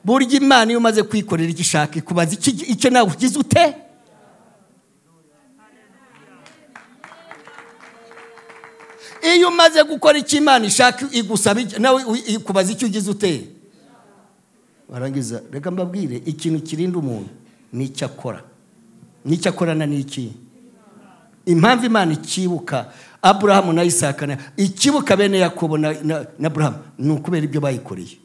burya imana iyo umaze kwikorera icyo ishaka ikubaza icyo nawe ugize ute iyo umaze gukora icyo imana ishaka igusaba nawe ikubaza icyo ugize ute barangiza reka mbabwire ikintu kirinda umuntu ni icyo akora n'icyo akorana ni iki impamvu imana ikibuka aburahamu na isakana ikibuka bene yakobo na burahamu ni ukubera ibyo bayikoreye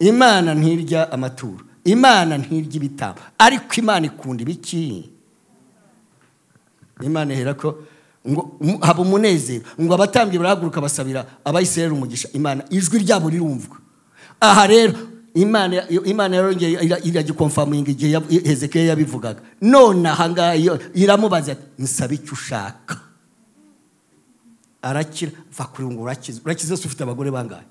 imana ntirya amaturo imana ntirya ibitabo ariko imana ikunda ibiki imana ihera ko ngo haba umunezero ngo abatambyi barahaguruka basabira abayisirayeli umugisha imana ijwi ryabo rirumvwa aha rero imana yarongeye iragikomfaminga igihe hezekiya yabivugaga none aha ngaha iramubaza nsaba icyo ushaka arakira va kuri ngo urakize urakize se ufite abagore bangahe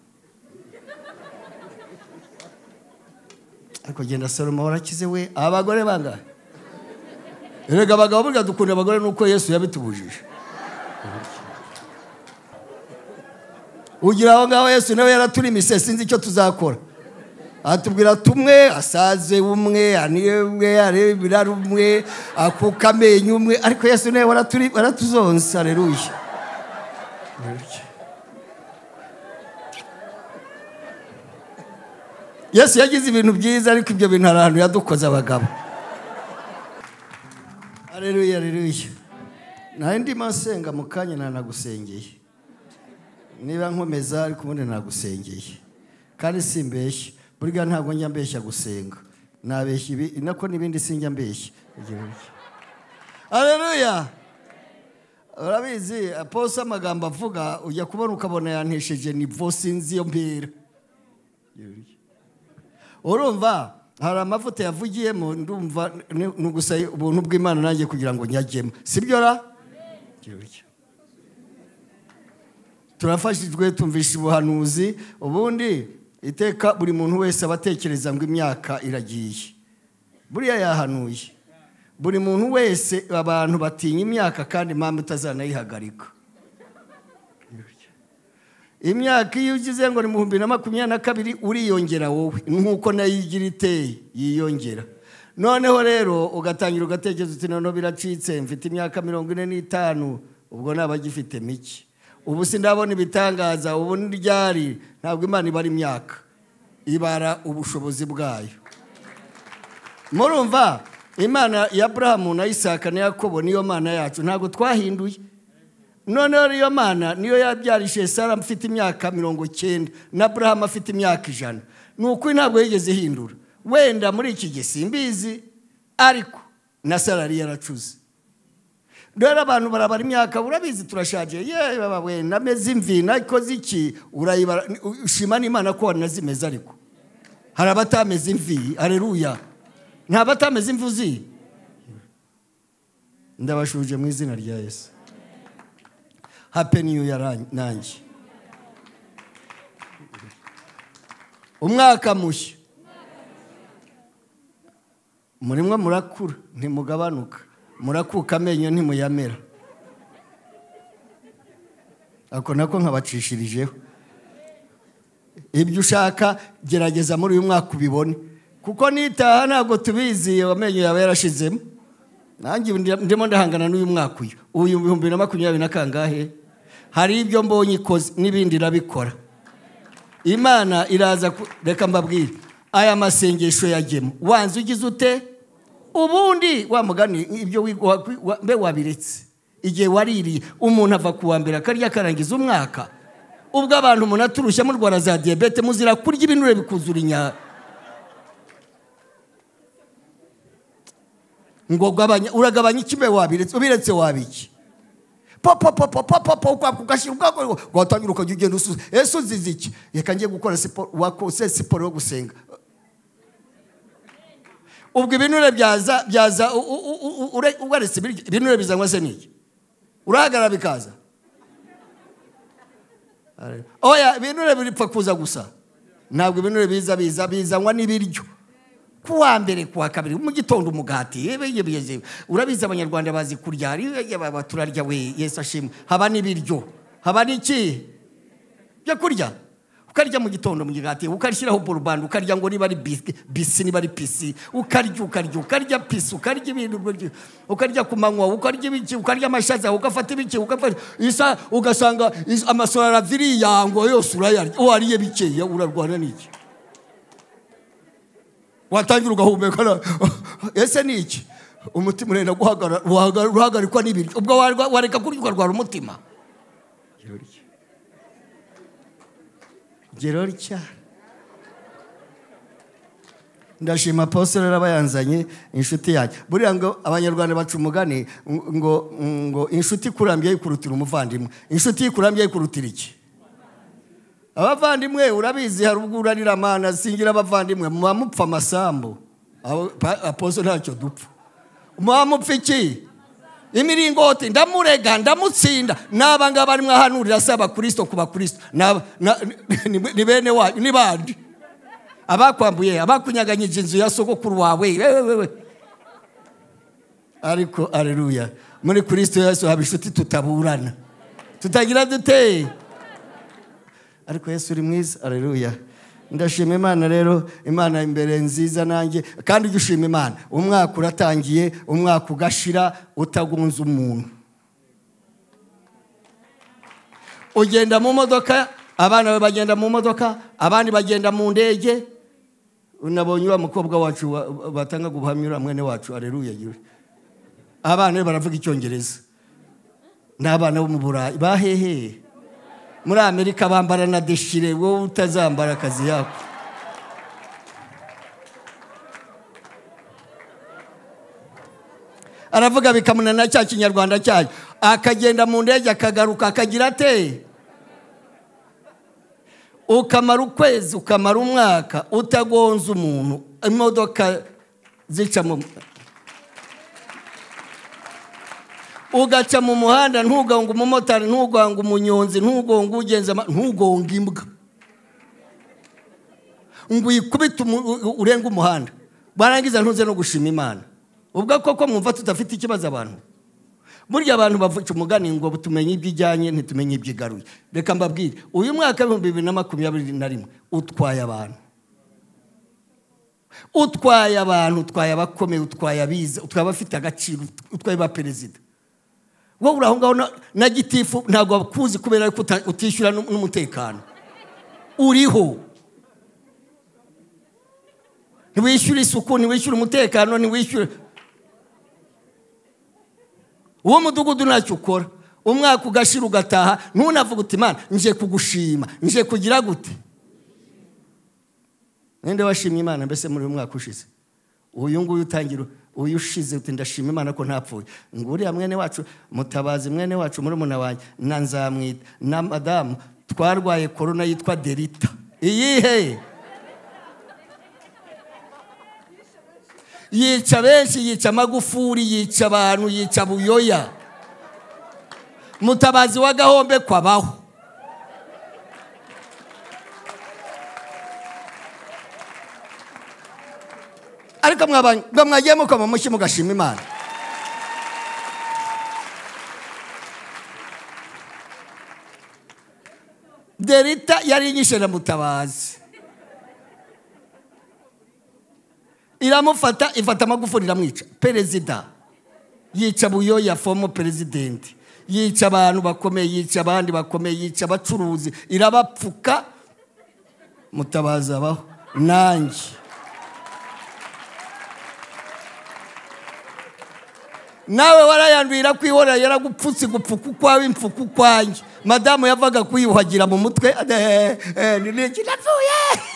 ariko genda salomo warakize we abagore bangahe rega abagabo burya dukunda abagore nuko yesu yabitubujije ugira aho ngaho yesu nawe yaraturi imisesi sinzi icyo tuzakora atubwira tumwe asaze umwe aniye umwe areba ibirari umwe akuka amenyo umwe ariko yesu nawe waratuzonsa areruye yesu yagize ibintu byiza ariko ibyo bintu hari ahantu yadukoze abagabo areruye areruye nawe ndimo asenga mu kanya ntanagusengeye niba nkomeza ariko ubundi nagusengeye kandi si mbeshya burya ntabwo njya mbeshya gusenga nabeshya ibi nako n'ibindi sinjya mbeshya areruya urabizi pose amagambo avuga ujya kubona ukabona yantesheje nivo sinzi iyo mpera urumva hari amavuta yavugiyemo ndumva ni gusa ubuntu bw'imana nanjye kugira ngo nyagemo si byo ra turafashijwe tumvisha ubuhanuzi ubundi iteka buri muntu wese aba atekereza ngo imyaka iragiye buriya yahanuye buri muntu wese abantu batinya imyaka kandi impamvu utazanayihagarika imyaka iyo ugize ngo ni bihumbi na makumyabiri na kabiri uriyongera wowe nk'uko nayo igira iteye yiyongera noneho rero ugatangira ugatekereza uti noneho biracitse mfite imyaka mirongo ine n'itanu ubwo ntabagifite mike ubu sindabona ibitangaza ubu n'iryari ntabwo imana ibara imyaka ibara ubushobozi bwayo murumva imana ya burahamu na isaka na yakobo niyo mana yacu ntabwo twahinduye noneho niyo mana niyo yabyarishije sara mfite imyaka mirongo cyenda na burahamu afite imyaka ijana ni ukuri ntabwo yigeze ihindura wenda muri iki gihe simbizi ariko na sara yari yaracuze rero abantu barabara imyaka urabizi turashaje yewe wenda ameze imvi nakoze iki urayibara ushima n'imana ko wanazimeze ariko hari abatameze imvi areruya nta batameze imvuzi ndabashuje mu izina rya yesu hapeniyu nanjye umwaka mushya murimo murakura ntimugabanuka murakuka amenyo ntimuyamera ako nako nkabacishirijeho ibyo ushaka gerageza muri uyu mwaka ubibone kuko nitaha ntabwo tubizi amenyo yawe yarashizemo nanjye ndimo ndahangana n'uyu mwaka uyu uyu bihumbi na makumyabiri na kangahe hari ibyo mbonye ikoze n'ibindi irabikora imana iraza reka mbabwire aya masengesho yagemo wanze ugize ute ubundi wamugani ibyo mbe wabiretse igihe waririye umuntu ava ku wa mbere akarya akarangiza umwaka ubwo abantu umuntu aturushya murwara za diyabete muzira kurya ibinure bikuzura inyanya ngo uragabanya ikime wabiretse ubiretse wabiki popo popo popo popo ugashyira ubwako watangira ukajya ugenda usuza ese uzize iki reka ngiye gukora siporo wakose siporo yo gusenga ubwo ibinure byaza byaza ugaretse ibinure bizanywa se n'iki urahagarara bikaza oya ibinure bipfa kuza gusa ntabwo ibinure biza biza bizanywa n'ibiryo ku wa mbere ku wa kabiri mu gitondo umugati urabizi abanyarwanda bazi kurya turarya we yesu ashimwe haba n'ibiryo haba n'iki byo kurya ukarya mu gitondo mu gikati ukarishyiraho burubandi ukarya ngo niba ari bisi bisi niba ari pisi ukarya ukarya ukarya pisi ukarya ibintu ukarya ku manywa ukarya ibiki ukarya amashaza ugafata ibiki ugafata isa ugasanga is- amasorara araviriya ngo yose urayarya wariye bikeya urarwana n'iki watangira ugahumeka na- ese ni iki umutima urenda guhagara- uhaga- uhagarikwa n'ibiryo ubwo warwa- wareka kurya ukarwara umutima ngero rya ndashima apostolo aba yanzanye inshuti yanjye buriya ngo abanyarwanda baca umugani ngo ngo inshuti ikurambye yikurutira umuvandimwe inshuti ikurambye yikurutira iki abavandimwe urabizi hari ubwo urariramana singira abavandimwe muba mupfa amasambu Abo- pa- aposo ntacyo dupfa muba mupfa iki imiringoti ndamurega ndamutsinda n'aba ngaba arimo ahanurira si abakirisito ku bakirisito N'aba- na- ni ni bene wanyu ni bandi abakwambuye abakunyaganyije inzu ya sogokuru wawe wewe wewe ariko areruya muri kirisito yesu haba inshuti tutaburana tutagira duteye ariko yesu uri mwiza areruya ndashima imana rero imana imbere nziza nanjye kandi ujya ushima imana umwaka uratangiye umwaka ugashira utagunze umuntu ugenda mu modoka abana bawe bagenda mu modoka abandi bagenda mu ndege unabonye uriya mukobwa wacu wa- batangaga ubuhamya uriya mwene wacu areruya yuri abana be baravuga icyongereza ni abana bo mu burayi baheheye muri amerika bambara na deshire wowe utazambara akazi yako aravuga bikamunana cya kinyarwanda cyayo akagenda mu ndege akagaruka akagira ate ukamara ukwezi ukamara umwaka utagonze umuntu imodoka zica mu ugaca mu muhanda ntugonge umumotari ntugonge umunyonzi ntugonge ugenza ama- ntugonge imbwa ngo uyikubite umu- u- u- urenge umuhanda barangiza ntuze no gushima imana ubwo koko mwumva tudafite ikibazo abantu burya abantu bavuca umugani ngo tumenye iby'ijyanye ntitumenye iby'igaruye reka mbabwire uyu mwaka w'ibihumbi bibiri na makumyabiri na rimwe utwaye abantu utwaye abantu utwaye abakomeye utwaye abize utwaye abafite agaciro utwaye ba perezida wowe uri aho ngaho na- na gitifu ntabwo bakuzi kubera yuko uta- utishyura n'u- n'umutekano uriho ntiwishyure isuku ntiwishyure umutekano ntiwishyure uwo mudugudu ntacyo ukora umwaka ugashira ugataha ntunavuga uti imana nje kugushima nje kugira gute ninde washimye imana mbese muri uyu mwaka ushize uyu nguyu utangira uyu ushize uti ndashima imana ko ntapfuye ngo uriya mwene wacu mutabazi mwene wacu muri wanjye na nzamwita na madamu twarwaye korona yitwa derita iyihe yica benshi yica amagufuri yica abantu yica buyoya mutabazi wa gahombe kwabaho ariko mwabanye ngo mwagiye mukoma amashyi mugashima imana derita yari inyishe na mutabazi iramufata ifata amagufuri iramwica perezida yica buyo ya fomo perezidenti yica abantu bakomeye yica abandi bakomeye yica abacuruzi irabapfuka mutabazi abaho nanjye nawe warayandurira kwihorera yaragupfutse igupfuka ukwawe impfuka ukwanjye madamu yavaga kwiyuhagira mu mutwe eh, eh, ni iki napfuye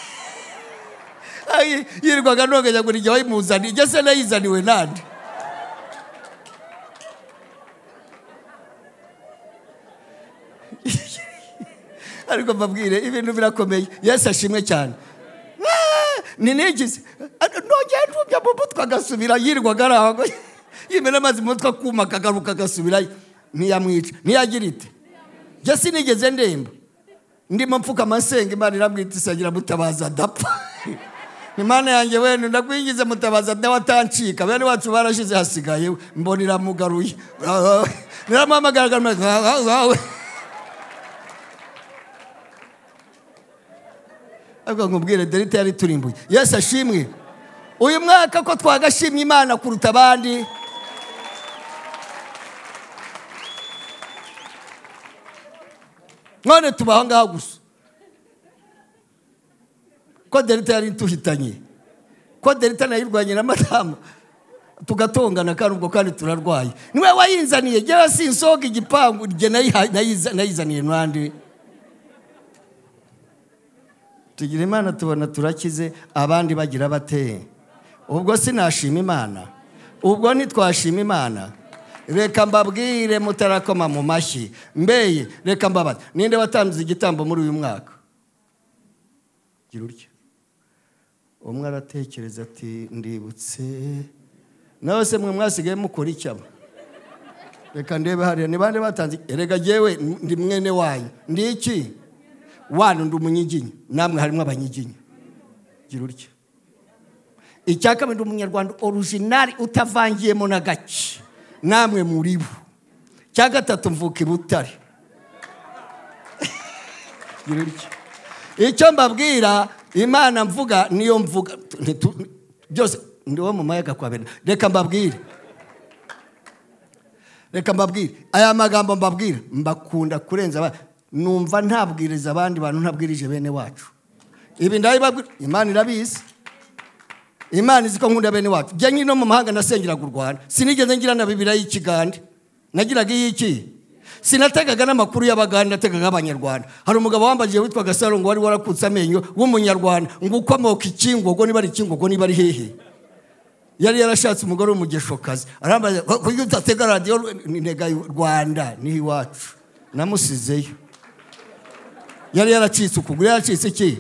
Ay, yirirwaga noganya ngo igihe wayimuzaniye ijya se nayizaniwe nande ariko mbabwire ibintu birakomeye yesu ashimwe cyane ni n'igizi nongeye ntubya mu mutwe agasubira yirirwaga ari aho yimena amazi mu mutwe akuma akagaruka agasubirayo ntiyamwica ntiyagira ite njye sinigeze ndemba ndimo mpfuka amasenga imana iramwita isagira mutabaza adapfa imana yanjye wenda ndakwigize mutabaza dawe atancika bene wacu barashize hasigaye we. mbona iramugaruye niramuhamagara ariko nkubwire derita yari turimbuye yesu ashimwe uyu mwaka ko twagashimye imana kuruta abandi none tuba aho ngaho gusa ko derita yari ituhitanye ko derita nayirwanye na madamu tugatongana kandi ubwo kandi turarwaye niwe wayinzaniye njyewe sinsoga igipangu njye nayiha- nayiza- nayizaniye n'andi tugira imana tubona turakize abandi bagira bate ubwo sinashima imana ubwo ntitwashima imana reka mbabwire mutarakoma mu mashyi mbeye reka mbabaze ninde watanze igitambo muri uyu mwaka gira utya umwe aratekereza ati ndibutse nawe se mwe mwasigaye mukora icyaba reka ndebe hariya ni bande batanze erega jyewe ndi mwene wanyu ndi iki wanyu ndi umunyiginya namwe harimo abanyiginya gira utya icya kabiri ndi umunyarwanda orujinari utavangiyemo na gake namwe muri bo icya gatatu mvuka i butare gira utya icyo mbabwira imana mvuga niyo mvuga ntitu- byose ndi uwo mu mayaga kwa bene reka mbabwire reka mbabwire aya magambo mbabwira mbakunda kurenza abandi numva ntabwiriza abandi bantu ntabwirije bene wacu ibi ndabibabwira imana irabizi imana izi ko nkunda bene wacu njya nyine no mu mahanga nasengeraga u rwanda sinigeze ngira na bibiriya y'ikigande nagiraga iy'iki sinategaga n'amakuru y'abagande nategaga abanyarwanda hari umugabo wambajije witwaga sarongo wari warakutse amenyo w'umunyarwanda ngo ukomoka ikingogo niba ari ikingogo niba ari hehe yari yarashatse umugore w'umugeshokazi arambaza "Ko- kuki utatega radiyo ni ntega y'u rwanda niho iwacu namusizeyo yari yaracitse ukuguru yaracitse iki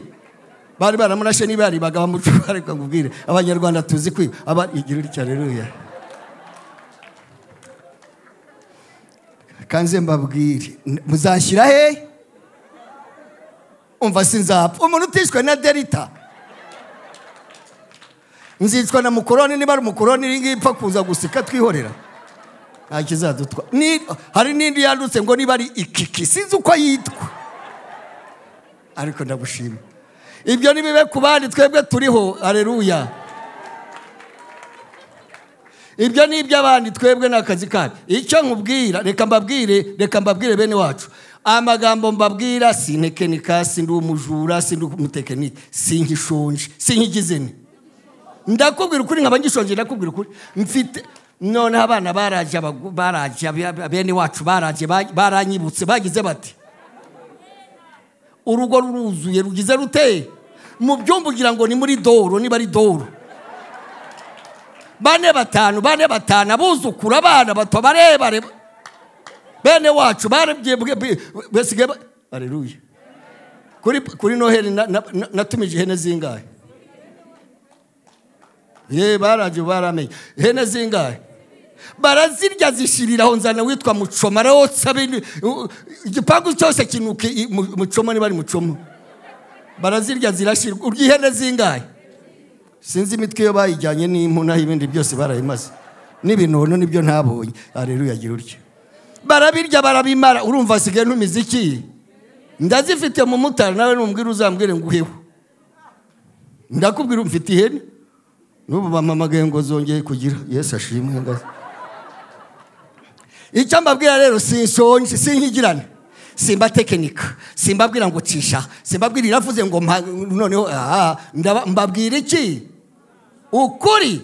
bari baramurashe niba yaribaga bamucuba reka nkubwire abanyarwanda tuzi kwiba aba igira utya reruya kanze mbabwire n- muzashyira he umva sinzapfa umuntu utishwe na derita nzicwa na mukoroni niba ari umukoroni iyi ngiyi ipfa kuza guseka twihorera nta kizadutwa Ni- hari n'indi yandutse ngo niba ari ikiki sinzi uko yitwa ariko ndagushima ibyo nibibe ku bandi twebwe turiho areruya ibyo ni iby'abandi twebwe ni akazi kacu icyo nkubwira reka mbabwire reka mbabwire bene wacu amagambo mbabwira si intekenika si ndi umujura si ndi umutekinike si nkishonje si nk'igizeni ndakubwira ukuri nkaba ngishonje ndakubwira ukuri mfite noneho abana baraje abagu- baraje abi- bene wacu baraje ba- baranyibutse bagize bati urugo ruruzuye rugize ruteye mu byumba ugira ngo ni muri doro niba ari doro bane batanu bane batanu abuzukuru abana bato barebare bene wacu barabye basigaye ba- Haleluya. kuri kuri noheli na- na- na- natumije ihene zingahe ye baraje baramenye ihene zingahe barazirya zishiriraho nzana witwa mucoma arotsa bindi- u- igipangu cyose kinuka i- mu- mucoma niba ari mucoma barazirya zirashirwa urya ihene zingahe sinzi imitwe iyo bayijyanye n'impu naho ibindi byose barayimaze n'ibinono nibyo ntabonye areruya gira utya barabirya barabimara urumva asigaye n'umiziki ndazifite mu mutara nawe numbwira uzambwire nguheho ndakubwira umfite ihene n'ubu bampamagaye ngo zongeye kugira yesu ashimwe ngaze icyo mbabwira rero sinshonje sinkigirane simbatekinika simbabwira ngo cisha simbabwira iravuze ngo mpa- noneho aha, ndaba- mbabwira iki ukuri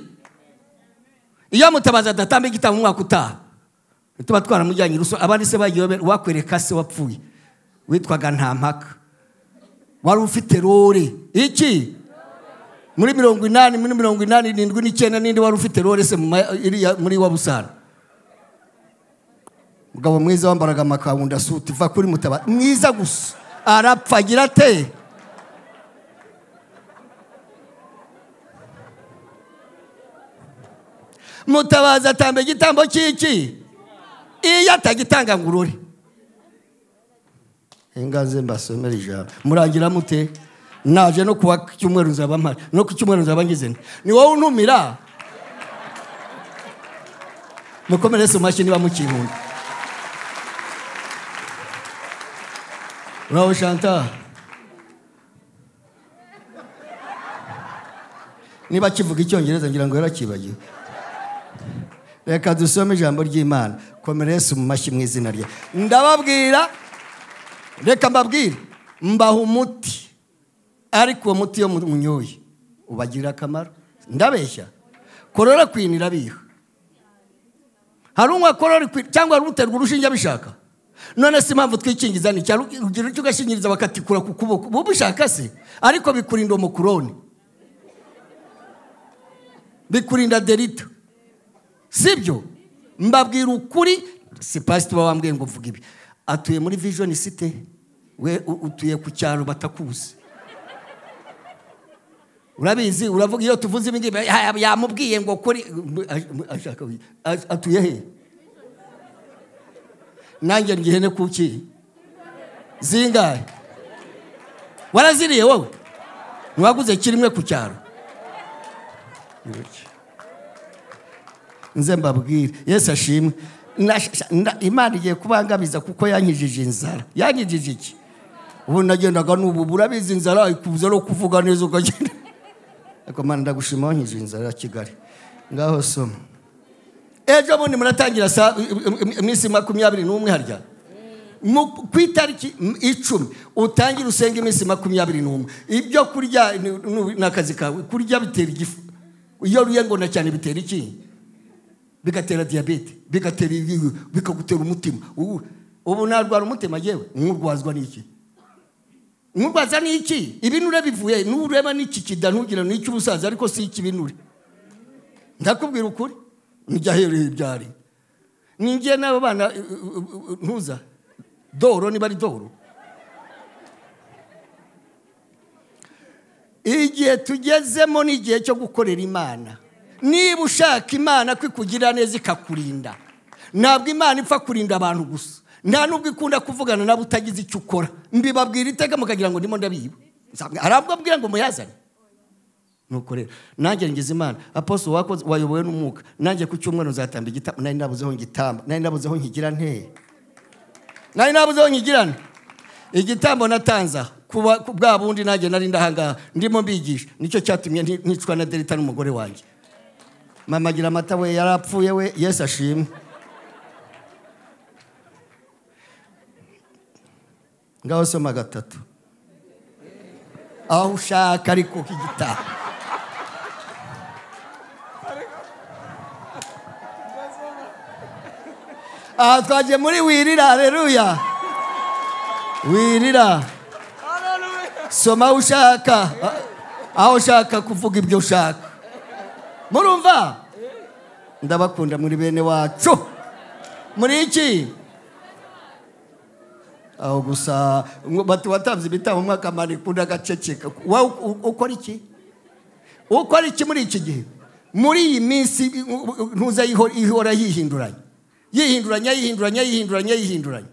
iyo mutabaza adatamba igitabo umwaka utaha tuba twaramujyanye i ruso abandi se bagiye babe- wakwereka se wapfuye witwaga nta mpaka wari ufite rore iki muri mirongo inani muri mirongo inani n'indwi n'icyenda n'indi wari ufite rore se mu ma- iriya- muri wa busara umugabo mwiza wambaraga amakanzu ndasuti va kuri mutabara mwiza gusa arapfa agira ate mutabaza atamba igitambo cy'iki iyo atagitanga ngo urore ingaze mbasomera ijambo murangira mute naje no kuwa ku cyumweru nzaba mpari no ku cyumweru nzaba ngize nte? ni wowe untumira mukomere mu mashyi niba mukinkunda Bravo Chantal. niba kivuga icyongereza ngira ngo yarakibagiwe reka dusome ijambo ry'imana komera Yesu mu mashyi mu izina rye ndababwira reka mbabwire mbaha umuti ariko uwo muti iyo munyoye ubagirira akamaro ndabeshya korora kwini irabiha hari unywa korora kwini cyangwa hari uterwa urushinge abishaka none si impamvu twikingiza ni cyaro urugero cyo ugashingiriza bakatikura ku kuboko uba ubishaka se ariko bikurinda umukoroni bikurinda derita sibyo mbabwira ukuri si pasite uba wambwiye ngo mvuga ibi atuye muri vijoni site we u- utuye ku cyaro batakuzi urabizi uravuga iyo tuvuze ibi ngibi "Ya- yamubwiye ngo kuri ashaka ash- atuye he nanjye ndi ihene kuki zingahe waraziriye wowe ntiwaguze kimwe ku cyaro nze mbabwire yesu ashimwe Nasha- na- imana igiye kubangamiza kuko yankijije inzara yankijije iki ubu nagendaga n'ubu burabizi inzara ikubuza no kuvuga neza ukagenda ariko mana ndagushima wankijije inzara ya kigali ngaho soma ejo bundi muratangira saa- iminsi makumyabiri n'umwe harya Mu- ku itariki icumi utangire usenga iminsi makumyabiri n'umwe ibyo kurya ni- ni- ni akazi kawe kurya bitera igifu iyo uriye ngona cyane bitera iki bigatera diyabete bigatera ibihu bikagutera umutima ubu ubu narwara umutima yewe nkurwazwa n'iki nkurwaza n'iki ibinure bivuye nureba n'iki kida ntugira n'iki ubusaza ariko si iki binure ndakubwira ukuri nijya ahereye ibyari ninjye n'abo bana uh, uh, uh, ntuza doro niba ari doro igihe tugezemo ni igihe cyo gukorera imana niba ushaka imana ko ikugira neza ikakurinda ntabwo imana ipfa kurinda abantu gusa nta n'ubwo ikunda kuvugana nabo utagize icyo ukora mbibabwira iteka mukagira ngo ndimo ndabiba Nzabwa- hari abwo abwira ngo muyazane nuko rero nanjye ngize imana apostle wakoze wayobowe n'umwuka nanjye ku cyumweru nzatamba igitambo nari nabuzeho ngitamba nari nabuzeho nkigira nteye nari nabuzeho nkigirane igitambo natanza kuba ku bwa bundi nanjye nari ndahangaha ndimo mbigisha nicyo cyatumye nti- nicwa na derita n'umugore wanjye mama agira amata we yarapfuye we yesu ashimwe ngaho soma gatatu aho ushaka ariko k'igitabo aha twagiye muri wirira hareruya wirira soma aho ushaka aho ushaka kuvuga ibyo ushaka murumva ndabakunda muri bene wacu muri iki aho gusa ngo bati watanze ibitabo umwaka manikunda agaceceka wowe u- ukora iki ukora iki muri iki gihe muri iyi minsi ntuza iho- ihora yihinduranya yihinduranya yihinduranya yihinduranya yihinduranya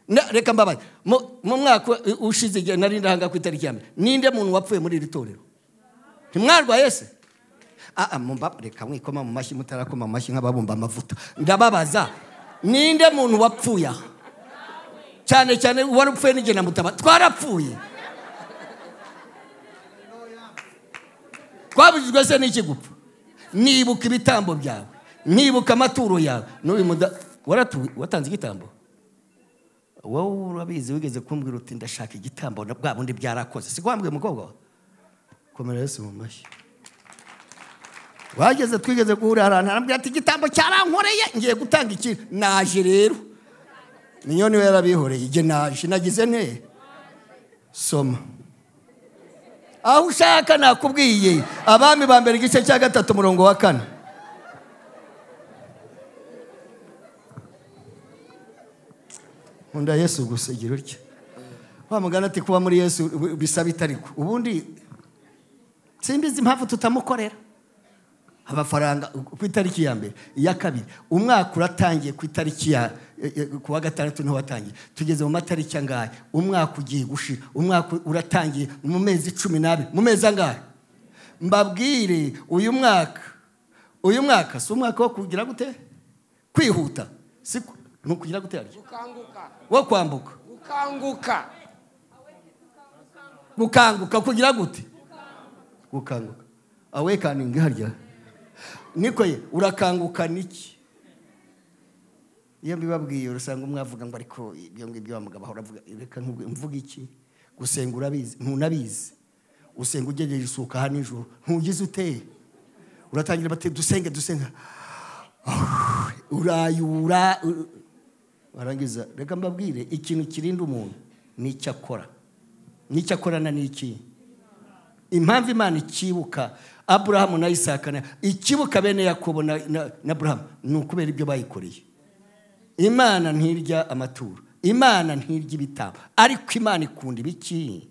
Na- reka mbabaye mu mu mwaka ushize igihe nari ndahanga ku itariki ya mbere ninde muntu wapfuye muri iri torero ntimwarwaye se Ah, ah, mumba- reka mwikoma mu mashyi mutarakoma mu mashyi nk'ababumba amavuta ndababaza ninde muntu wapfuye aha cyane cyane wari upfuye n'igihe namutaba twarapfuye twabujijwe se n'iki gupfa nibuka ibitambo byawe nibuka amaturo yawe n'uyu muda waratuye watanze igitambo wowe urabizi wigeze kumbwira uti ndashaka igitambo na bwa bundi byarakoze si ko wambwiye umukobwa wawe komera yesu mu mashyi wageze twigeze guhurira ahantu arambwira ati igitambo cyarankoreye ngiye gutanga iki naje rero niyo niwe yarabihoreye igihe naje nagize nte soma aho ushaka nakubwiye abami ba mbere igice cya gatatu umurongo wa kane nkunda yesu gusa igira utya wa mugana ati kuba muri yesu bisaba itariko ubundi simbizi impamvu tutamukorera amafaranga ku itariki ya mbere iya kabiri umwaka uratangiye ku itariki ya eh, eh, ku wa gatandatu niho watangiye tugeze mu matariki angahe umwaka ugiye gushira umwaka uratangiye mu mezi cumi n'abiri mu mezi angahe mbabwire uyu mwaka uyu mwaka si umwaka wo kugira gute kwihuta si ku- ni ukugira gute harya gukanguka wo kwambuka gukanguka gukanguka kugira gute gukanguka awekaningi harya nikoye urakangukana iki iyo mbibabwiye urasanga mwavuga ngo ariko ibyo ngibyo bamuga bahora avuga reka nkubwe- mvuge iki gusenga urabizi ntunabizi usenga ugejeje isuka aha nijoro ntugize uteye uratangira bati dusenge dusenga urayura u- barangiza reka mbabwire ikintu kirinda umuntu ni icyo akora n'icyo akorana ni iki impamvu imana ikibuka aburahamu na isaka na- ikibuka bene yakobo na na- na aburahamu ni ukubera ibyo bayikoreye imana ntirya amaturo imana ntirya ibitabo ariko imana ikunda ibiki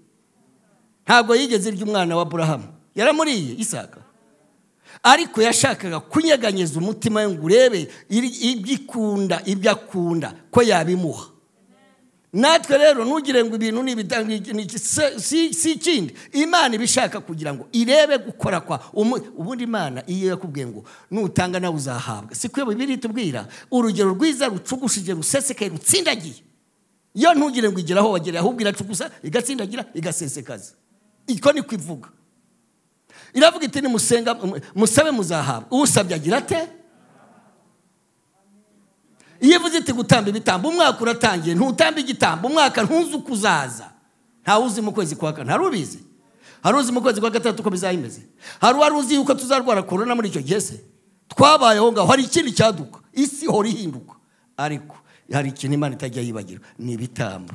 ntabwo yigeze irya umwana wa aburahamu yaramuriye isaka ariko yashakaga kunyeganyeza umutima we ngo urebe iri- ibyo ikunda ibyo akunda ko yabimuha natwe rero ntugire ngo ibintu ni ibida- ni- ni- si- si si ikindi imana iba ishaka kugira ngo irebe gukora kwa umu- ubundi imana iyo yakubwiye ngo nutanga nawe uzahabwa si kuyo bibiri itubwira urugero rwiza rucugushije rusesekaye rutsindagiye yo ntugire ngo igere aho wagereye ahubwo iracugusa igatsindagira igasesekaza iko niko ivuga iravuga iti nimusenga mu- musabe muzahabwa usabye agira ate iyo ivuze iti gutamba ibitambo umwaka uratangiye ntutamba igitambo umwaka ntuzi uko uzaza ntawe uzi mu kwezi kwa kane hari ubizi hari uzi mu kwezi kwa gatandatu uko bizayimeze hari uwari uzi yuko tuzarwara korona muri icyo gihe se twabayeho ngaho hari ikindi cyaduka isi ihora ihinduka ariko hari ikintu imana itajya yibagirwa ni ibitambo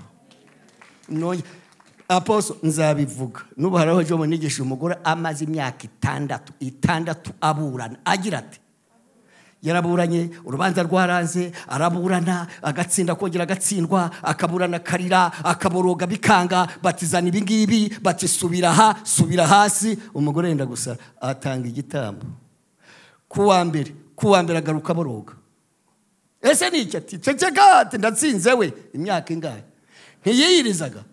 Nonye- aposo nzabivuga n'ubu hari aho jomo nigisha umugore amaze imyaka itandatu itandatu aburana agira ati yaraburanye urubanza rwaranze araburana agatsinda kongera agatsindwa akaburana akarira akaboroga bikanga batizana ibingibi bati subira aha subira hasi umugore yenda gusa atanga igitambo ku wa mbere ku wa mbere agaruka aboroga ese ni iki ati ceceka ati ndatsinze we imyaka ingahe ntiyiyirizaga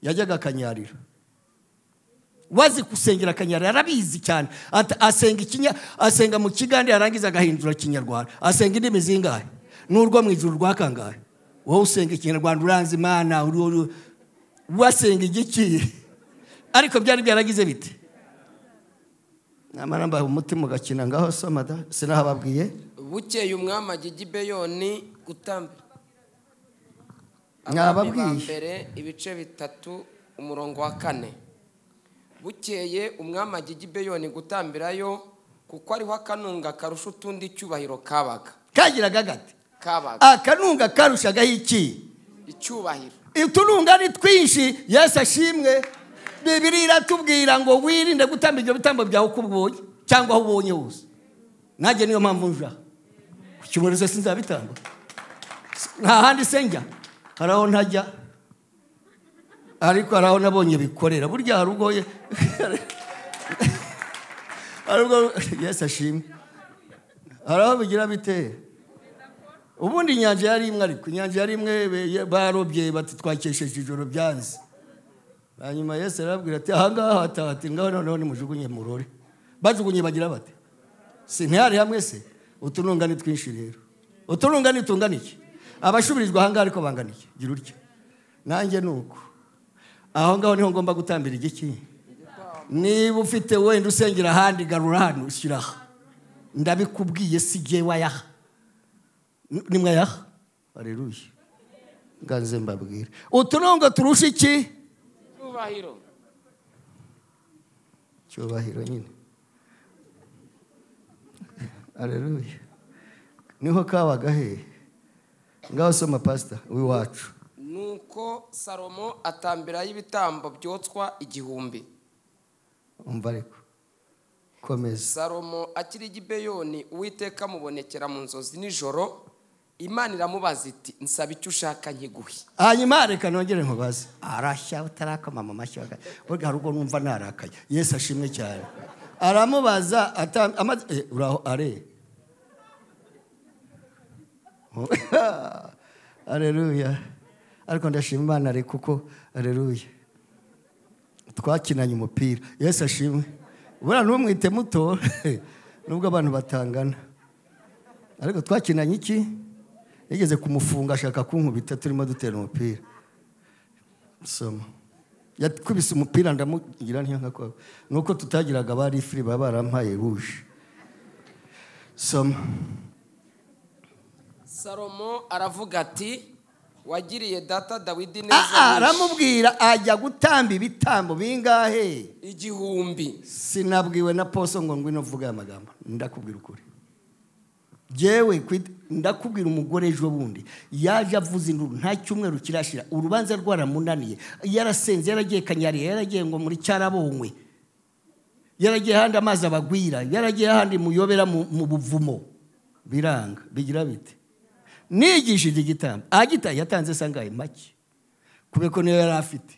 yajyaga akanyarira wazi gusengera akanyarira arabizi cyane Ati, asenga ikinya asenga mu kigande yarangiza agahindura kinyarwanda asenga indimi zingahe n'urwo mu ijuru rwakangahe wowe usenga ikinyarwanda uranze imana uri- uri- wasenga igiki ariko byari byaragize bite namara mbaha umutima ugakina ngaho soma da sinahababwiye bukeye umwami ajya i gibeyoni gutambira Mwababwiye. Abami ba mbere ibice bitatu umurongo wa kane bukeye umwami ajya i gibeyoni gutambirayo kuko ariho akanunga karusha utundi icyubahiro kabaga kagiraga gate kabaga akanunga karushagaho iki icyubahiro utununga ni twinshi yesu ashimwe bibiri iratubwira ngo wirinde gutamba ibyo bitambo byawe uko ubonye cyangwa aho ubonye hose nanjye niyo mpamvu nja ku cyumweru se sinzabitamba nta handi se njya hari aho ntajya ariko hari aho nabonye bikorera burya hari ubwo ye- hari ubwo yesu ashimwe hari aho bigira biteye ubundi inyanja yari imwe ariko inyanja yari imwe be- barobye bati twakesheje ijoro byanze hanyuma yesu arababwira ati ahangaha hatahati ngaho noneho nimujugunye murore bajugunye bagira bati si ntihari hamwe se utununga ni twinshi rero utununga ni tungana iki abashubirijwe ahangaha ariko bangana iki gira utya nanjye ni uko aho ngaho niho ngomba gutambira igiki niba ufite wenda usengera ahandi garura hano shyira aha ndabikubwiye si jye wayaha ni mwayaha aleluya nganze mbabwire utununga turusha iki icyubahiro cyubahiro nyine aleluya niho kabaga hehe ngaho soma pasita w'iwacu nuko salomo atambirayo ibitambo byotswa igihumbi umva ariko komeza salomo akiri i gibeyoni uwiteka amubonekera mu nzozi nijoro imana iramubaza iti nsaba icyo ushaka nkiguhe hanyuma reka nongere nkubaze arashya utarakoma mu mashyi waga- burya hari ubwo numva narakaye yesu ashimwe cyane aramubaza ata- amaze- eh, uraho are aleluya ariko ndashima imana ari kuko aleluya twakinanye umupira yesu ashimwe buriya ntumwite muto nubwo abantu batangana ariko twakinanye iki yigeze kumufunga ashaka kunkubita turimo dutera umupira soma yakubise umupira ndamugira ntiyangakwawe ni uko tutagiraga abari firi baba barampaye ruje soma salomo aravuga ati wagiriye data dawidi aha neza aramubwira ajya gutamba ibitambo bingahe igihumbi sinabwiwe na poso ngo ngwino uvuge aya magambo ndakubwira ukuri yewe ndakubwira umugore ejo bundi yaje avuze induru nta cyumweru kirashira urubanza rwaramunaniye yarasenze yaragiye kanyariye yaragiye ngo muri cyarabonywe yaragiye ahandi amazi abagwira yaragiye ahandi muyobera mu mu buvumo biranga bigira bite nigishe iki gitambo agitaye yatanze sangaye make kubera ko niyo yari afite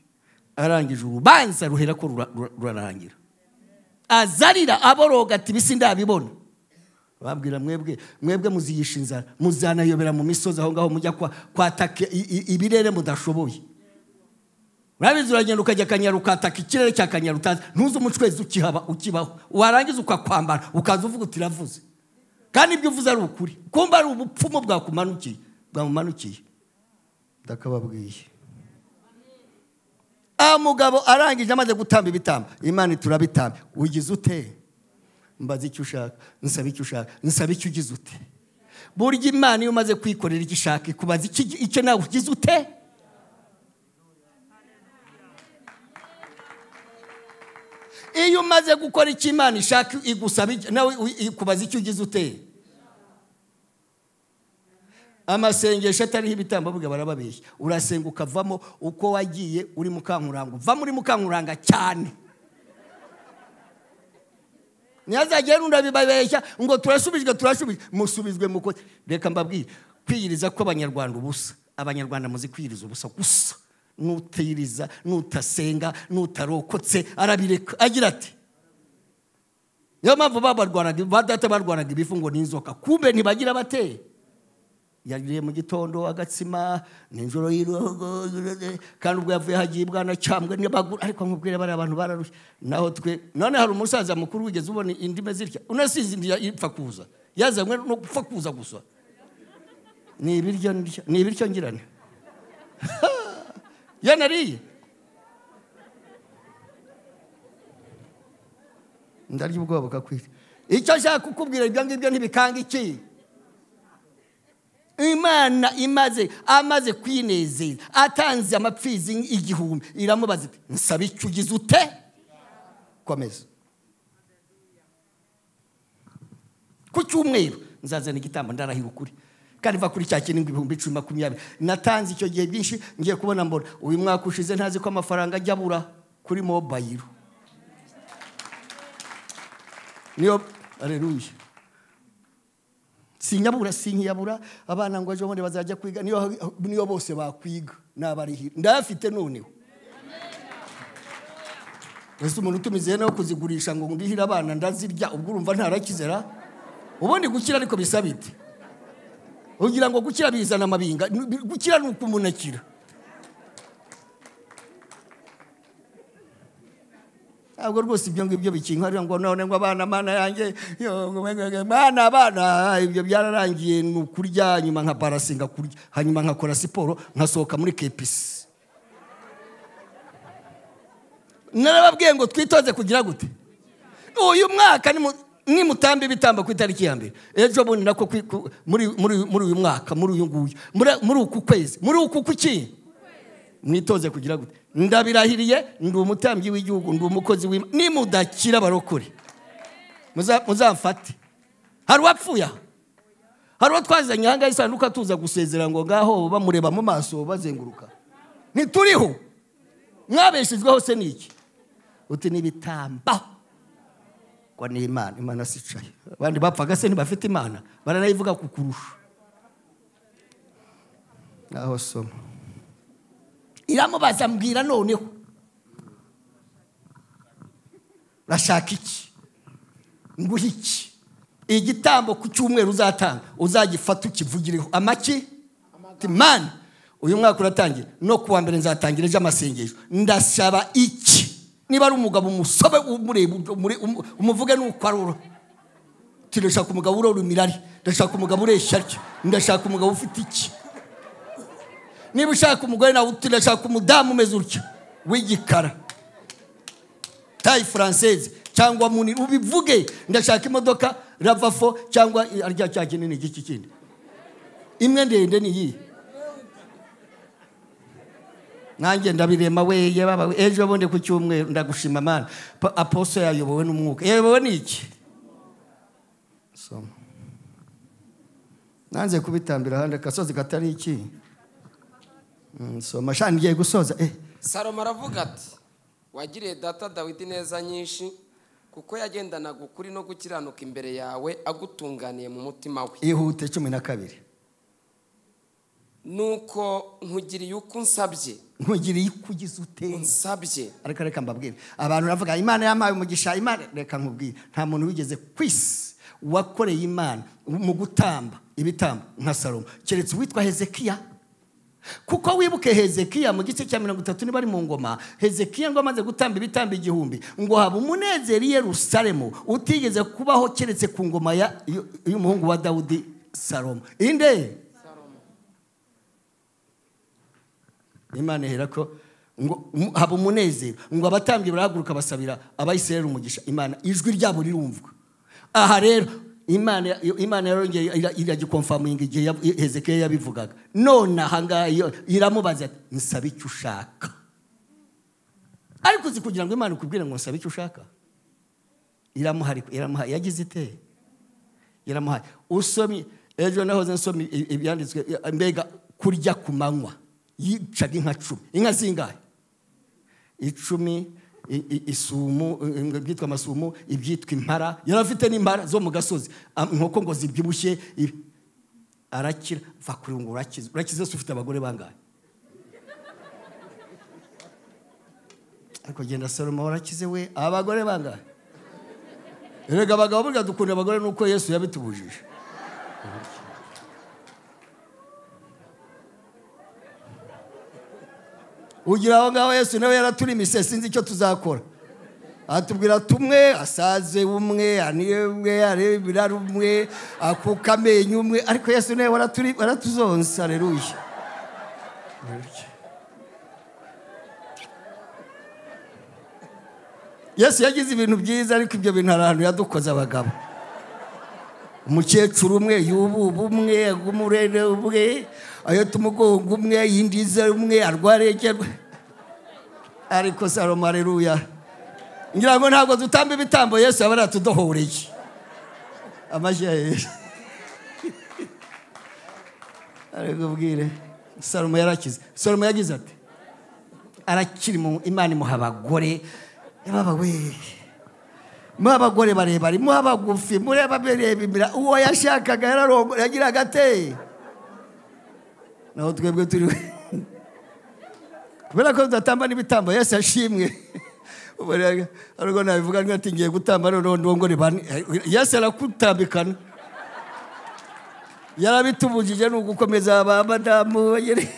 arangije urubanza ruhera ko rura- rura- rurarangira azarira aboroga ati bisi ndabibona babwira mwebwe mwebwe muziyisha inzara muzanayobera mu misozi aho ngaho mujya kwa- kwataka i- i- ibirere mudashoboye urabizi uragenda ukajya akanyaru ukataka ikirere cya kanyaru utazi ntuzi umucwezi ukihaba ukibaho warangiza ukakwambara ukaza uvuga uti iravuze kandi ibyo uvuze ari ukuri kumba ari ubupfumu bwakumanukiye bwamumanukiye ndakababwiye aha mugabo arangije amaze gutamba ibitambo imana iturabitamba ugize ute mbaza icyo ushaka nsaba icyo ushaka nsaba icyo ugize ute burya imana iyo umaze kwikorera icyo ishaka ikubaza iki- icyo nawe ugize ute iyo umaze gukora icyo imana ishaka igusaba icyo- nawe u- ikubaza icyo ugize ute amasengesho atariho ibitambo bwe barababeshya urasenga ukavamo uko wagiye uri mukankuranga uvamo uri mukankuranga cyane ntihazagire n'undi abibabeshya ngo turasubijwe turasubijwe musubizwe muko reka mbabwire kwiyiriza kw'abanyarwanda ubusa abanyarwanda muzi kwiyiriza ubusa gusa nutiyiriza nutasenga nutarokotse arabireka agira ati niyo mpamvu babarwanaga ba data barwanaga ibifu ngo ni inzoka kumbe ntibagira bateye yariye mu gitondo agatsima nijoro y'irogo kandi ubwo yavuye hagiye ibwana cyambwe n'abagura ariko nkubwire bari abantu bararushye naho twe none hari umusaza mukuru wigeze ubona indimi zitya unasize indi ya- ipfa kuza yazanywe no gupfa kuza gusa ni ibiryo ndya- ni ibiryo ngirane yanariye ndarya ubwoba bukakwira icyo nshaka kukubwira ibyo ngibyo ntibikanga iki imana imaze amaze kwinezeza atanze amapfizi igihumbi iramubaza iti nsaba icyo ugize ute komeza ku cyumweru nzazana igitambo ndarahira ukuri kandi va kuri cya kirindwi ibihumbi icumi makumyabiri natanze icyo gihe byinshi ngiye kubona mbona uyu mwaka ushize ntazi ko amafaranga ajya abura kuri mobayiro niyo areruye sinyabura sinkiyabura abana ngo ejo bundi bazajya kwiga niyo niyo bose bakwiga nabarihira ndayafite noneho ese umuntu utumize no kuzigurisha ngo ndihire abana ndazirya ubwo urumva ntarakizera ubundi gukira ariko bisaba iti ugira ngo gukira bizana amabinga gukira ni uko umuntu akira ntabwo rwose ibyo ngibyo bikinkarira ngo none ngo abana mana yanjye yo, ngo mwe- mwe- mana abana ibyo byararangiye ni ukurya nyuma nka barasi ngakurya hanyuma nkakora siporo nkasohoka muri kepisi narababwiye ngo twitoze kugira gute uyu mwaka ni mu- nimutamba ibitambo ku itariki ya mbere ejo bundi nako kwi- ku- muri muri- muri uyu mwaka muri uyu nguyu muri- muri uku kwezi muri uku kuki mwitoze kugira gute ndabirahiriye ndi umutambyi w'igihugu ndi umukozi w'imana nimudakira abarokore muza- muzamfate hari uwapfuye aha hari uwo twazanye aha ngaha isanduka tuza gusezera ngo ngaho bamureba mu maso bazenguruka ntituriho mwabeshejweho se ni iki uti n'ibitamba ngo ni imana imana sicaye abandi bapfaga se ntibafite imana baranayivuga kukurusha naho soma iramubaza mbwira noneho urashaka iki nguhe iki igitambo ku cyumweru uzatanga uzagifata ukivugireho amaki Ati, mani uyu mwaka uratangira no kuwa mbere nzatangira ejo amasengesho ndasaba iki niba ari umugabo umusobe umurebe umure- umu- umuvuge n'uko ari uro Ati, ndashaka umugabo urora imirari ndashaka umugabo ureshya atyo ndashaka umugabo ufite iki niba ushaka umugore nawe uti ndashaka umudamu umeze utya w'igikara tayi furanseze cyangwa munini ubivuge ndashaka imodoka ravafo cyangwa arya cya kinini giki kindi imwe ndende ni iyi nanjye ndabirema we yababa we. ejo bundi ku cyumweru ndagushima mana Pa- aposo yayobowe n'umwuka yayobowe n'iki soma nanze kubitambira ahandi akasozi katari iki Mm, soma shani ngiye gusoza eh salomo aravuga ati wagiriye data dawidi neza nyinshi kuko yagendanaga ukuri no gukiranuka imbere yawe agutunganiye mu mutima we ihute cumi na kabiri nuko nkugiriye uko unsabye nkugiriye kugize utenze unsabye ariko reka mbabwire abantu baravuga imana yampaye umugisha imana reka nkubwire nta muntu wigeze ku isi wakoreye imana mu gutamba ibitambo nka salomo keretse uwitwa hezekiya kuko wibuke hezekiya mu gice cya mirongo itatu niba ari mu ngoma hezekiya ngo amaze gutamba ibitambo igihumbi ngo haba umunezero i yerusalemu utigeze kubaho keretse ku ngoma ya- y- y'umuhungu wa dawudi salomo inde imana ihera ko ngo mu- haba umunezero ngo abatambyi barahaguruka basabira abayisirayeli umugisha imana ijwi ryabo rirumvwa aha rero imana imana yarongeye ira- iragikomfaminga igihe ya- hezekiya yabivugaga none aha ngaha iyo- iramubaza ati nsaba icyo ushaka ariko uzi kugira ngo imana ikubwire ngo nsaba icyo ushaka iramuhari iramuhaye yagize iteye iramuhaye usomye ejo nahoze nsomye i- ibyanditswe i- mbega kurya ku manywa yicaga inka cumi inka zingahe icumi i- i- isumu i- i- ibyitwa amasumu ibyitwa impara yari afite n'impara zo mu gasozi am- inkoko ngo zibyibushye ibi. arakira va kuri ubu ngo urakize urakize se ufite abagore bangahe ariko genda salomo warakize we abagore bangahe erega abagabo burya dukunda abagore nuko yesu yabitubujije ugira aho ngaho yesu nawe yaratulimise sinzi icyo tuzakora atubwira tumwe asaze umwe anire umwe arebera umwe akuka amenyo umwe ariko yesu nawe waraturi- waratuzonsa aleluya yesu yagize ibintu byiza ariko ibyo bintu hari ahantu yadukoze abagabo umukecuru umwe yububa umwe agumurere umwe ahita umugongo umwe yindiza umwe arwaregerwe ariko salomo aleluya ngira ngo ntabwo dutamba ibitambo yesu yaba yaratudohoreye amashyi ya yesu ariko ubwire salomo yarakize salomo yagize ati arakiri mu imana imuha abagore yababa we muha abagore barebare muha abagufi mureba birebimira uwo yashakaga yararongora yagiraga ate naho twebwe turi kubera ko tudatamba n'ibitambo yesu yashimwe Ubu rero, ariko nabivuga ngira ati ngiye gutamba noneho ndongore bane yesu arakutambikana yarabitubujije ni ugukomeza ba madamu bagere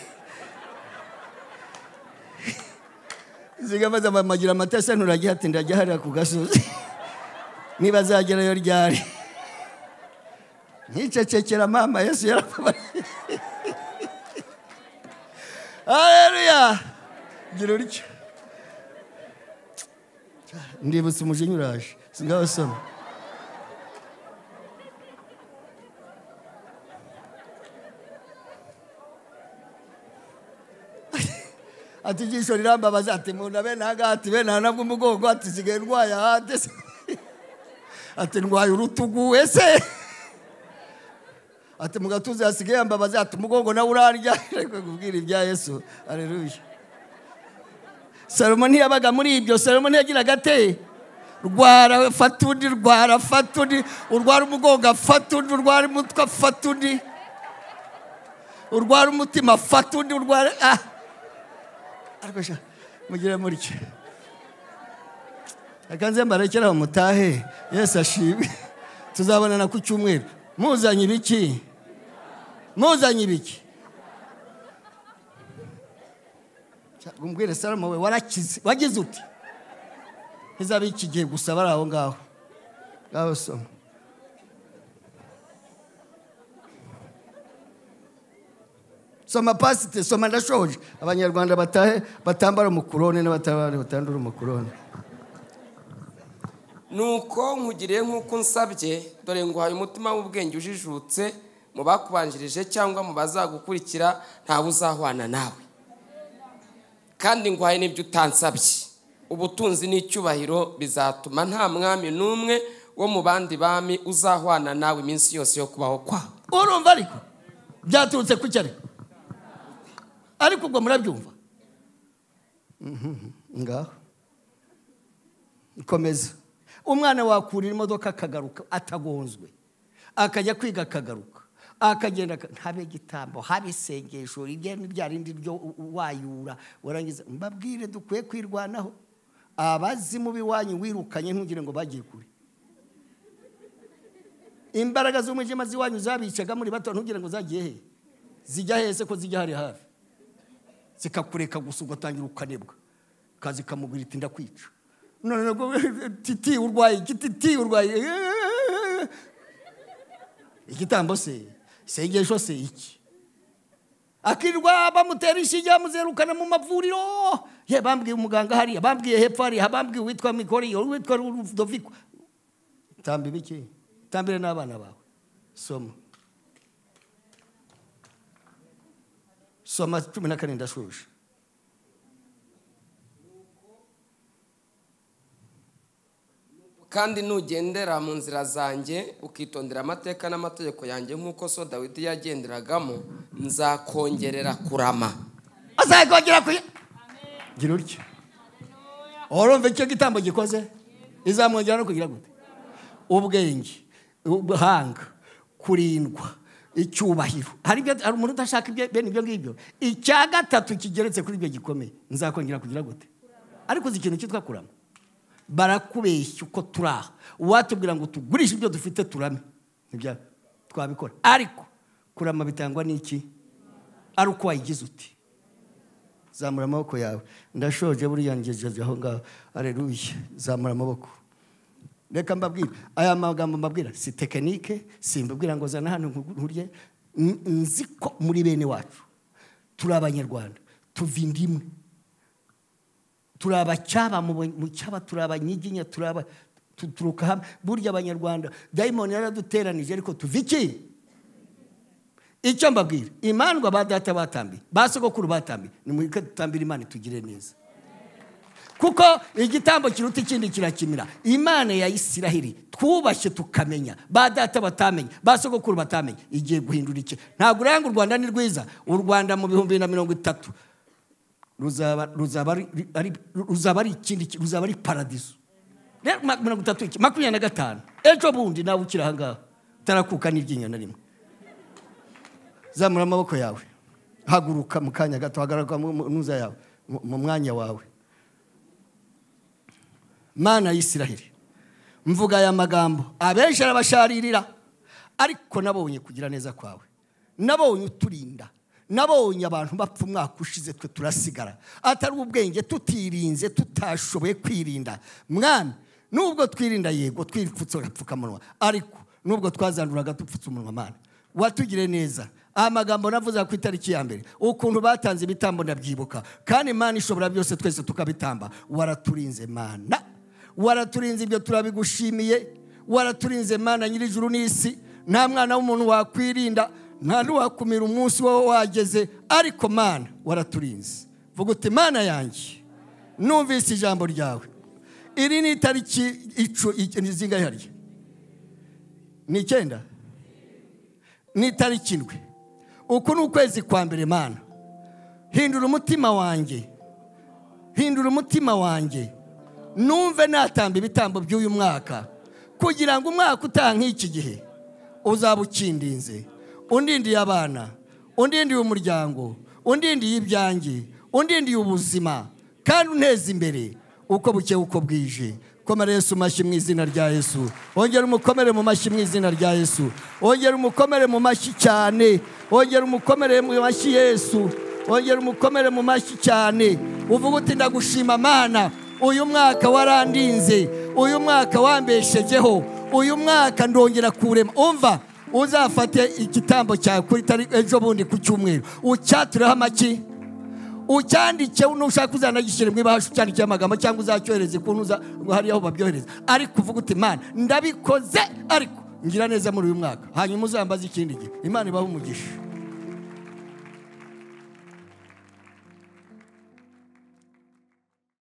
zigamaza bamagira amatasi nturagiye ati ndajya hariya ku gasozi niba azagerayo ryari nkicecekera mama yesu yarababariye haleluya gira uryo ndibutse umujinya uraje singaho soma ati ijisho rirambabaza ati munda bene aha ngaha ati bene aha nabwo umugongo ati sigaye ndwaye ahandi se ati ndwaye urutugu ese ati mu gatuza hasigaye yambabaza ati umugongo nawe urarya ariko kubwira ibya yesu aleluya salomo ntiyabaga muri ibyo salomo ntiyagiraga ate rwara fata undi rwara fata undi urwara umugongo afata undi urwara umutwe afata undi urwara umutima afata undi urwara ah ariko sha mugire mutyo reka nze mbarekeraho mutahe yesu ashimwe tuzabonana ku cyumweru muzanye ibiki muzanye ibiki Sha, umbwire salomo we warakize wagize uti ntizabe iki gihe gusa bari aho ngaho ngaho soma soma pasite soma ndashoje abanyarwanda batahe batambara umukorone n'abatabara batandura umukorone nuko nkugiriye nk'uko unsabye dore nguhaye umutima w'ubwenge ujijutse mu bakubanjirije cyangwa mu bazagukurikira ntawe uzahwana nawe kandi nguhaye n'ibyo utansabye ubutunzi n'icyubahiro bizatuma nta mwami n'umwe wo mu bandi bami uzahwana nawe iminsi yose yo kubaho kwawe urumva ariko byaturutse ku cyari ariko ubwo murabyumva Mhm, ngaho komeza umwana wakurira imodoka akagaruka atagonzwe akajya kwiga akagaruka akagenda aka- habe igitambo habe isengesho ibyo ni bya rindi byo u- u- wayura warangiza mbabwire dukwiye kwirwanaho abazimu b'iwanyu wirukanye ntugire ngo bagiye kure imbaraga z'umwijima z'iwanyu zabicaga muri bato ntugire ngo zagiye he zijya hese ko zijya hari hafi zikakureka gusa ugatangira ukanebwa kazi kamubwira iti ndakwica none nabwo titi urwaye iki titi urwaye Eh, igitambo se isengesho se iki akirwa bamutera inshinge bamuzerukana mu mavuriro ye bambwiye umuganga hariya bambwiye hepfo hariya bambwiye uwitwa mikori uwitwa rudoviko tamba ibiki tambire n'abana bawe soma soma cumi na kane ndashuje kandi nugendera mu nzira zanjye ukitondera amateka n'amategeko yanjye nk'uko so dawidi yagenderagamo nzakongerera kurama azakongera kuya gira utya urumva icyo gitambo gikoze izamwongera no kugira gute ubwenge ubuhanga kurindwa icyubahiro hari ibyo hari umuntu udashaka ibyo bene ibyo ngibyo icya gatatu kigeretse kuri ibyo gikomeye nzakongera kugira gute ariko uzi ikintu cyitwa kurama barakubeshya uko turi aha uwatubwira ngo tugurishe ibyo dufite turame nibya twabikora ariko kurama bitangwa n'iki ari uko wayigize uti zamura amaboko yawe ndashoje buriya ngejeje aho ngaho areruye zamura amaboko reka mbabwira aya magambo mbabwira si tekinike simbabwira ngo zana hano nkurye N- nzi ko muri bene wacu turi abanyarwanda tuva inda imwe turi abacyaba mu ba- mu cyaba turi abanyiginya turi aba tu- turuka hamwe burya abanyarwanda dayimoni yaraduteranije ariko tuva iki icyo mbabwira imandwa ba data batambiye ba sogokuru batambiye ni muri dutambira imana itugire neza kuko igitambo kiruta ikindi kirakimira imana ya isirahiri twubashye tukamenya ba data batamenya ba sogokuru batamenya igiye guhindura iki ntabwo uranga u rwanda ni rwiza u rwanda mu bihumbi bibiri na mirongo itatu ruzaba ruzaba ari- ari- ruzaba ari ikindi ki- ruzaba ari paradiso rero ma- mirongo itatu iki makumyabiri na gatanu ejo bundi nawe ukiri aha ngaha utarakuka n'iryinyo na rimwe zamura amaboko yawe haguruka mu kanya gato hagaragara mu mu ntuza yawe mu- mu mwanya wawe mana y'isiraheli mvuga aya magambo abenshi arabasharirira ariko nabonye kugira neza kwawe nabonye uturinda nabonye abantu bapfa umwaka ushize twe turasigara atari ubwenge tutirinze tutashoboye kwirinda mwami nubwo twirinda yego twipfutse agapfukamunwa ariko nubwo twazanduraga dupfutse umunwa mana watugire neza amagambo navuze ku itariki ya mbere ukuntu batanze ibitambo ndabyibuka kandi imana ishobora byose twese tukabitamba waraturinze mana waraturinze ibyo turabigushimiye waraturinze mana nyir'ijuru n'isi nta mwana w'umuntu wakwirinda nta n'uwakumira umunsi wowe wageze ariko mana waraturinze vuga uti mana yanjye numvise ijambo ryawe iri ni itariki icu ni zingahe hariya ni icyenda ni itariki indwi uku ni ukwezi kwa mbere mana hindura umutima wanjye hindura umutima wanjye numve natamba ibitambo by'uyu mwaka kugira ngo umwaka utaha nk'iki gihe uzaba ukindinze undindiye abana undindiye umuryango undindiye ibyanjye undindiye ubuzima kandi unteze imbere uko buke uko bwije komera yesu mashyi mu izina rya yesu ongera umukomere mu mashyi mu izina rya yesu ongera umukomere mu mashyi cyane ongera umukomere mu mashyi yesu ongera umukomere mu mashyi cyane uvuga uti ndagushima mana uyu mwaka warandinze uyu mwaka wambeshejeho uyu mwaka ndongera kurema umva uzafate igitambo cyawe kuri tariki ejo bundi ku cyumweru ucyatureho amaki ucyandike nushaka uzanagishyire mu ibahasha ucyandikeho amagambo cyangwa uzacyohereze ukuntu uza hariya aho babyohereza ariko uvuga uti imana ndabikoze ariko ngira neza muri uyu mwaka hanyuma uzambaze ikindi gihe imana ibahe umugisha